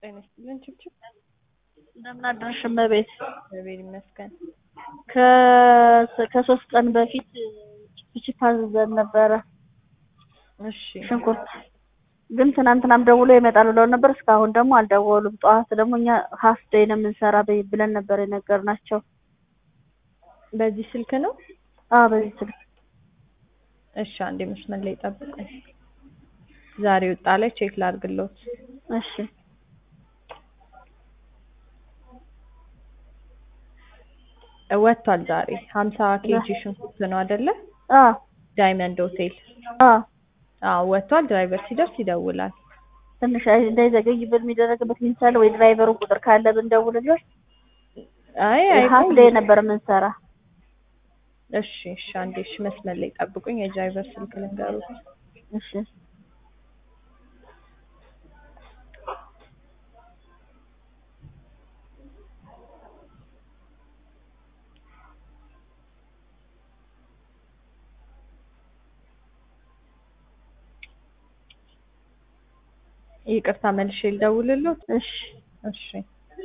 ጤና ይስጥልን ችብችብ እንደምን አደርሽ እመቤት? እግዚአብሔር ይመስገን። ከ- ከሶስት ቀን በፊት ችፕችፕ አዝዘን ነበረ እሺ ሽንኩርት ግን ትናንትናም ደውሎ ይመጣል ብለው ነበር። እስካሁን ደግሞ አልደወሉም። ጠዋት ደግሞ እኛ ሀፍ ዴይ ነው የምንሰራ በይ- ብለን ነበር የነገርናቸው። በዚህ ስልክ ነው? አዎ በዚህ ስልክ እሺ አንዴ መስመር ላይ ጠብቁኝ። ዛሬ ወጣ ላይ ቼክ ላድርግሎት። እሺ ወጥቷል ዛሬ ሀምሳ ኬጂ ሽንኩርት ነው አይደለ? አዎ ዳይመንድ ሆቴል አዎ አዎ ወጥቷል። ድራይቨር ሲደርስ ይደውላል። ትንሽ አይ- እንዳይዘገይ ብል የሚደረግበት ሚንሳለ ወይ ድራይቨሩ ቁጥር ካለ ብንደውልለት አይ ሀፍ አይ ዴይ ነበር የምንሰራ። እሺ እሺ አንዴ እሺ መስመር ላይ ጠብቁኝ። የድራይቨር ስልክ ልንገሩት። እሺ ይቅርታ መልሼ ልደውልሎት። እሺ እሺ